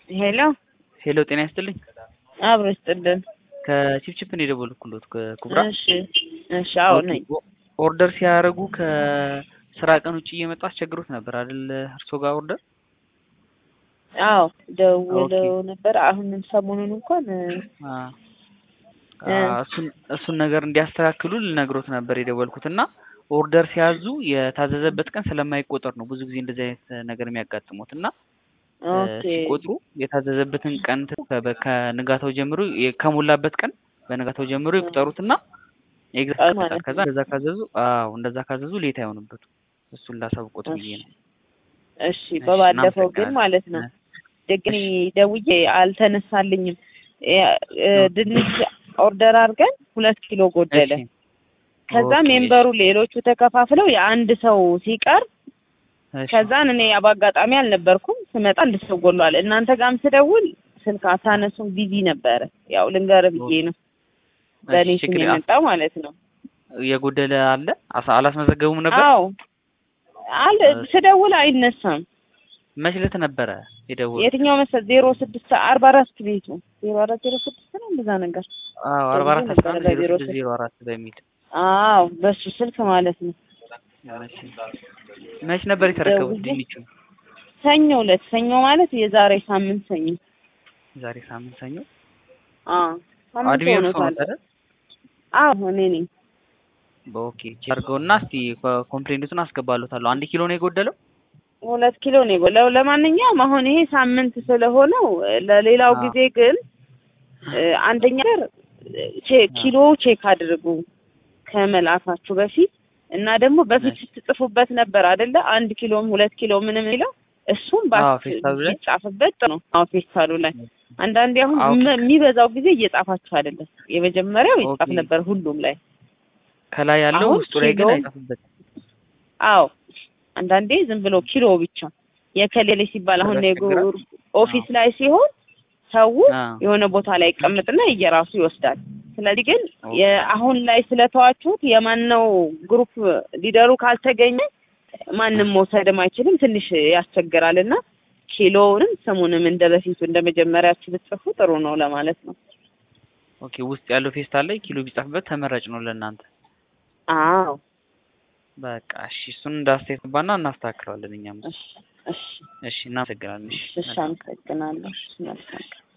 ሄሎ ሄሎ ጤና ይስጥልኝ። አብሮ ይስጥልን። ከቺፕቺፕ ነው የደወልኩሎት ከኩብራ። እሺ እሺ፣ አዎ ነኝ። ኦርደር ሲያደርጉ ከስራ ቀን ውጭ እየመጣ አስቸግሮት ነበር አይደል? እርሶ ጋር ኦርደር አዎ ደውለው ነበር። አሁንም ሰሞኑን እንኳን እሱን እሱን ነገር እንዲያስተካክሉ ልነግሮት ነበር የደወልኩት እና ኦርደር ሲያዙ የታዘዘበት ቀን ስለማይቆጠር ነው ብዙ ጊዜ እንደዚህ አይነት ነገር የሚያጋጥሙት እና ኦኬ ሲቆጥሩ የታዘዘበትን ቀን ከንጋታው ጀምሮ ከሞላበት ቀን በንጋታው ጀምሮ ይቁጠሩትና ኤግዛክት ማለት ነው። ከዛ እንደዛ ካዘዙ አዎ እንደዛ ካዘዙ ሌት አይሆንበቱ እሱን ላሳውቆት ብዬ ነው። እሺ በባለፈው ግን እናመሰግናለን። ማለት ነው ደግኔ ደውዬ አልተነሳልኝም። የ- እ ድንች ኦርደር አድርገን ሁለት ኪሎ ጎደለ። እሺ ከዛ ኦኬ፣ ሜምበሩ ሌሎቹ ተከፋፍለው የአንድ ሰው ሲቀር እሺ፣ ከዛን እኔ በአጋጣሚ አልነበርኩም ስመጣ አንድ ሰው ጎሏል። እናንተ ጋርም ስደውል ስልክ አታነሱም ቢዚ ነበረ። ያው ልንገር ብዬ ነው በእኔ እሺ፣ ስም ችግር የመጣው ማለት ነው። የጎደለ አለ አሳ- አላስመዘገቡም ነበር። አዎ አለ ስደውል አይነሳም። መች ዕለት ነበረ የደወሉት? የትኛው መሰል ዜሮ ስድስት አርባ አራት ቤቱ ዜሮ አራት ዜሮ ስድስት ነው እንደዛ ነገር። አዎ አርባ አራት ደውዬ አስራ ነበረ አንድ ዜሮ በቢሮ ስድስት ዜሮ አራት በሚል አዎ በሱ ስልክ ማለት ነው። እሺ። መች ነበር የተረከቡት ደውዬ- ድንቹ? ሰኞ ዕለት ሰኞ ማለት የዛሬ ሳምንት ሰኞ። ዛሬ ሳምንት ሰኞ። አዎ ሳምንት አድሜ እርሶ ሆኖታል። ነበረ? አዎ እኔ ነኝ። በኦኬ ቼክ አድርገውና እስቲ ኮ- ኮምፕሌንቱን አስገባሉታለሁ። አንድ ኪሎ ነው የጎደለው? ሁለት ኪሎ ነው የጎላው። ለማንኛውም አሁን ይሄ ሳምንት ስለሆነው ለሌላው አዎ። ጊዜ ግን እ፣ አንደኛ ነገር ቼ- ኪሎ ቼክ አድርጉ ከመላካችሁ በፊት እና ደግሞ በፊት እሺ። ስትጽፉበት ነበር አይደለ? አንድ ኪሎም ሁለት ኪሎ ምንም የሚለው እሱም አዎ፣ ባስ ፌስታሉ ላይ? ሲጻፍበት ጥሩ ነው። አዎ ፌስታሉ ላይ አንዳንዴ አሁን አዎ። ም- የሚበዛው ጊዜ እየጻፋችሁ አይደለም። የመጀመሪያው ይጻፍ ኦኬ። ነበር ሁሉም ላይ። ከላይ ያለው አሁን ውስጡ ላይ ግን ኪሎ- አይጻፍበትም። አዎ አንዳንዴ ዝም ብሎ ኪሎ ብቻ የከሌለ ሲባል አሁን ያስቸግራል። የጉ- ኦፊስ ላይ ሲሆን ሰው አዎ። የሆነ ቦታ ላይ ይቀመጥና እየራሱ ይወስዳል። ስለዚህ ግን ኦኬ። የአሁን ላይ ስለተዋችሁት የማነው ግሩፕ ሊደሩ ካልተገኘ ማንም መውሰድም አይችልም። ትንሽ ያስቸግራል እና ኪሎውንም ስሙንም እንደ በፊቱ እንደ መጀመሪያችሁ ብትጽፉ ጥሩ ነው ለማለት ነው። ኦኬ ውስጥ ያለው ፌስታል ላይ ኪሎ ቢጻፍበት ተመራጭ ነው ለእናንተ። አዎ በቃ እሺ፣ እሱን እንዳስተያየት ባና እናስተካክለዋለን እኛም። እሺ እሺ እሺ፣ እናመሰግናለን። እሺ እሺ አመሰግናለሁ። መልካም ቀን።